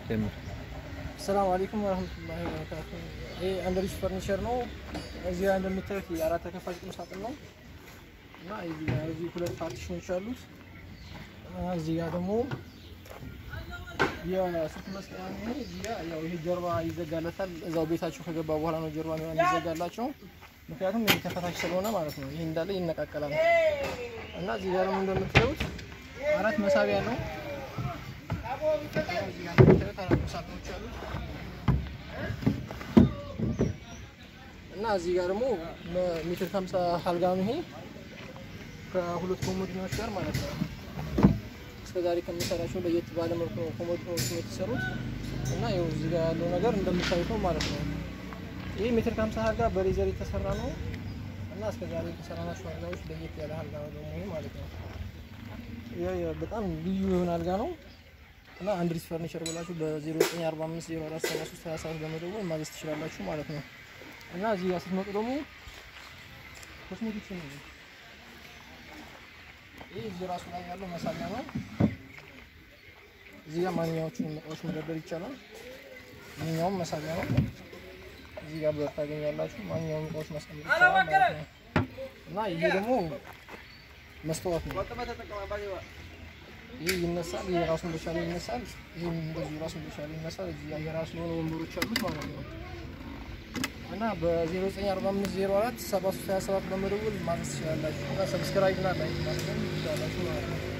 ጀምር። ሰላም አለይኩም ወረህመቱላሂ ወበረካቱ። ይህ አንድሪስ ፈርኒቸር ነው። እዚህ ጋር እንደምታዩት የአራት ተከፋች ቁም ሳጥን ነው እና እዚህ ጋር እዚህ ሁለት ፓርቲሽኖች አሉት። እና እዚህ ጋር ደግሞ የስልክ መስቀያ ነው። ይሄ እዚህ ጋር ያው ይሄ ጀርባ ይዘጋለታል። እዛው ቤታቸው ከገባ በኋላ ነው ጀርባ ነው የሚዘጋላቸው። ምክንያቱም ይሄ ተፈታች ስለሆነ ማለት ነው። ይሄ እንዳለ ይነቃቀላል እና እዚህ ጋር ደግሞ እንደምታዩት አራት መሳቢያ ነው። እዚህ ጋር እንደምታዩት አራት መሳቢያዎች አሉት። እና እዚህ ጋር ደግሞ ሜትር ከሀምሳ አልጋ ነው ይሄ ከሁለት ኮሞዲኖች ጋር ማለት ነው። እስከዛሬ ከምሰራቸው ለየት ባለ መልኩ ነው ኮሞዲኖች የተሰሩት እና ይኸው እዚህ ጋር ያለው ነገር እንደምታዩት ነው ማለት ነው። ይህ ሜትር ከሀምሳ አልጋ በሌዘር የተሰራ ነው እና እስከዛሬ የተሰራናቸው አልጋዎች ለየት ያለ አልጋ ነው ደግሞ ይሄ ማለት ነው። ይሄ በጣም ልዩ የሆነ አልጋ ነው እና አንድሪስ ፈርኒቸር ብላችሁ በ0945 0473 27 በመደወል ማዘዝ ትችላላችሁ ማለት ነው። እና እዚህ ጋር ስትመጡ ደግሞ ኮስሜቲክስ ነው። ይህ እዚህ ራሱ ላይ ያለው መሳቢያ ነው። እዚህ ጋር ማንኛዎቹን እቃዎች መደርደር ይቻላል። ይህኛውም መሳቢያ ነው። እዚህ ጋር በር ታገኛላችሁ። ማንኛውም እቃዎች ማስቀመጥ ይቻላል ማለት ነው። እና ይሄ ደግሞ መስተዋት ነው። ይህ ይነሳል። ይህ ራሱን በቻለ ይነሳል። ይህም እንደዚሁ ራሱን በቻለ ይነሳል። እዚህ ጋር የራሱ የሆኑ ወንበሮች አሉት ማለት ነው። እና በ0945 04 7327 በመደወል ማዘዝ ትችላላችሁ። እና ሰብስክራይብ እና ላይክ ማድረግ ትችላላችሁ ማለት ነው።